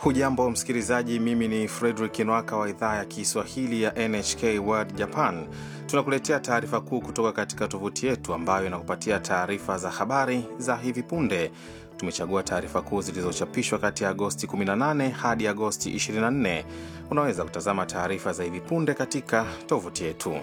Hujambo msikilizaji, mimi ni Fredrik Nwaka wa idhaa ya Kiswahili ya NHK World Japan. Tunakuletea taarifa kuu kutoka katika tovuti yetu ambayo inakupatia taarifa za habari za hivi punde. Tumechagua taarifa kuu zilizochapishwa kati ya Agosti 18 hadi Agosti 24. Unaweza kutazama taarifa za hivi punde katika tovuti yetu.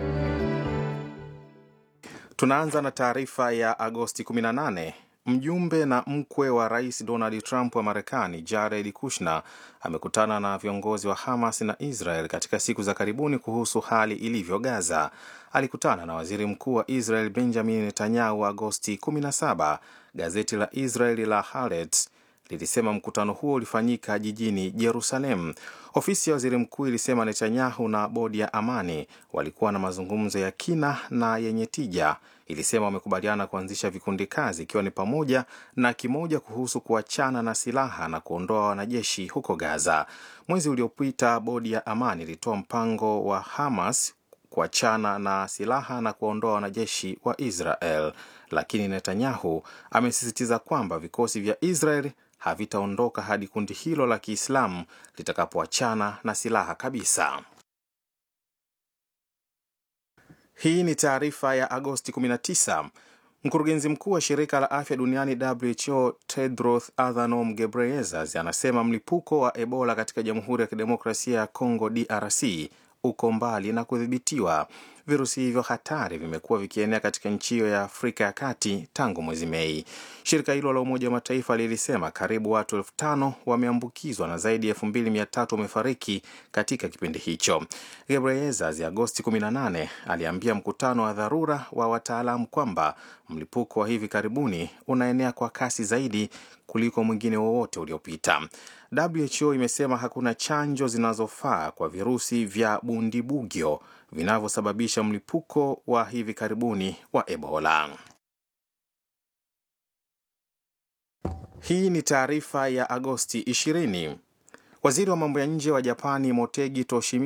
Tunaanza na taarifa ya Agosti 18. Mjumbe na mkwe wa rais Donald Trump wa Marekani, Jared Kushner, amekutana na viongozi wa Hamas na Israel katika siku za karibuni kuhusu hali ilivyo Gaza. Alikutana na waziri mkuu wa Israel Benjamin Netanyahu Agosti 17. Gazeti la Israeli la Haaretz lilisema mkutano huo ulifanyika jijini Jerusalem. Ofisi ya waziri mkuu ilisema Netanyahu na bodi ya amani walikuwa na mazungumzo ya kina na yenye tija. Ilisema wamekubaliana kuanzisha vikundi kazi, ikiwa ni pamoja na kimoja kuhusu kuachana na silaha na kuondoa wanajeshi huko Gaza. Mwezi uliopita, bodi ya amani ilitoa mpango wa Hamas kuachana na silaha na kuwaondoa wanajeshi wa Israel, lakini Netanyahu amesisitiza kwamba vikosi vya Israel havitaondoka hadi kundi hilo la Kiislamu litakapoachana na silaha kabisa. Hii ni taarifa ya Agosti 19. Mkurugenzi mkuu wa shirika la afya duniani WHO Tedros Adhanom Ghebreyesus anasema mlipuko wa Ebola katika Jamhuri ya Kidemokrasia ya Kongo DRC uko mbali na kudhibitiwa. Virusi hivyo hatari vimekuwa vikienea katika nchi hiyo ya Afrika ya Kati tangu mwezi Mei. Shirika hilo la Umoja wa Mataifa lilisema karibu watu elfu tano wameambukizwa na zaidi ya elfu mbili mia tatu wamefariki katika kipindi hicho. Gebreyesus Agosti 18 aliambia mkutano wa dharura wa wataalamu kwamba mlipuko wa hivi karibuni unaenea kwa kasi zaidi kuliko mwingine wowote uliopita. WHO imesema hakuna chanjo zinazofaa kwa virusi vya bundibugyo vinavyosababisha mlipuko wa hivi karibuni wa Ebola. Hii ni taarifa ya Agosti 20. Waziri wa mambo ya nje wa Japani Motegi Toshimitsu